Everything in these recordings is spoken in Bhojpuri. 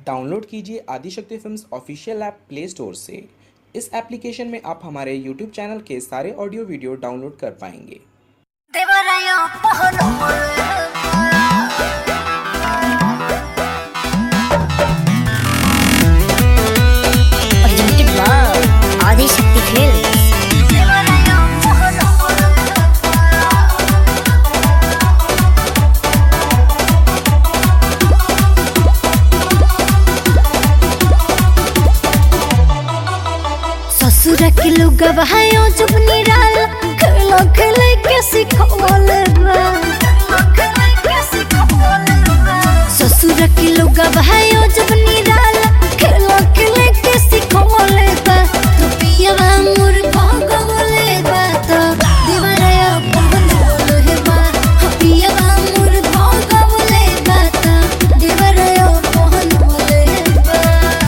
डाउनलोड कीजिए Adishakti films official app play store से इस एप्लीकेशन में आप हमारे यूट्यूब चैनल के सारे ऑडियो वीडियो डाउनलोड कर पाएंगे देवराया पहलो presented by Adi Shakti Films. देवराया पहलो ससुर के लोग बहायो जब निराल खेलो खेले के सिखवल ससुर के लोग बहायो जब निराल खेलो खेले के सिखवल बा तो पियवा मोर भगवले बा तो दीवारया पहनवल हे बा हाँ, पियवा मोर भगवले बा तो दीवारया पहनवल हे बा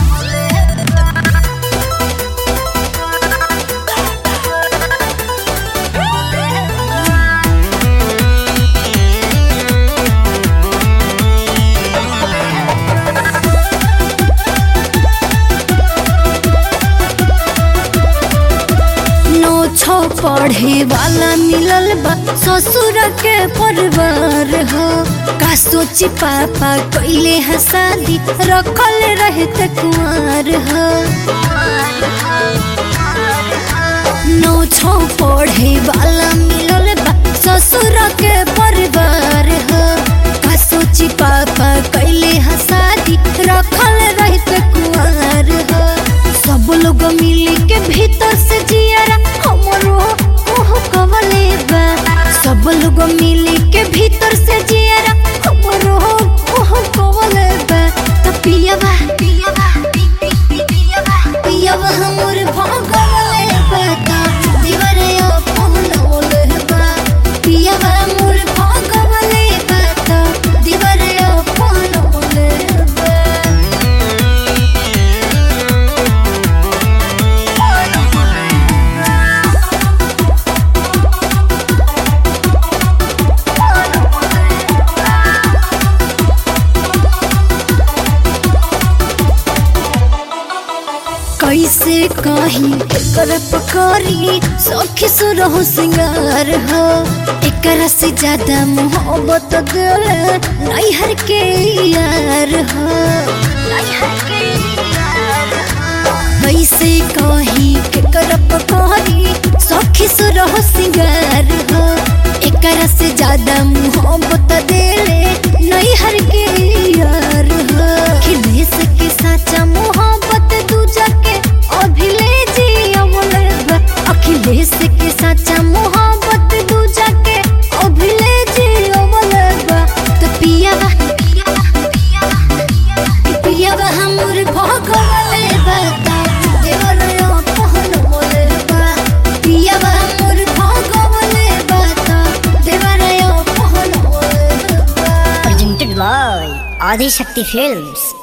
नो छो पढ़े वाला मिलल बा ससुर के परिवार हो का सोची पापा कैले है शादी रखल रहते कुंवर हो नो छो पढ़े वाला मिलल बा ससुर के परिवार हो का सोची पापा कैले है शादी रखल रहते कुंवर हो सब लोग मिली के भीतर से जियारा हमरो ओह कवले बा सब लोग मिली के भीतर से जियारा हमरो ओह कवले बा त पियवा पियवा पियवा पियवा हमर भगवले बा त दीवारे पहनवले बा पियवा मोर भगवले बा त दीवारे पहनवले बा कैसे कहीं एकर पकड़ी सखी सुरहो सिंगार हो एकरा से ज्यादा मोहब्बत दिल नैहर के यार हो कैसे कहीं एकर पकड़ी सखी सुरहो सिंगार हो एकरा से ज्यादा मोहब्बत दिल नैहर के यार हो खिलेश के साचा मोहब्बत दूजा के अभिले जी अमल अखिलेश के साचा मोहब्बत दूजा के अभिले जी अमल तो पियावा पियावा हमर भगवले बता देवरयो पहनवले बा पियावा हमर भगवले बता देवरयो पहनवले बा presented by Adi Shakti Films.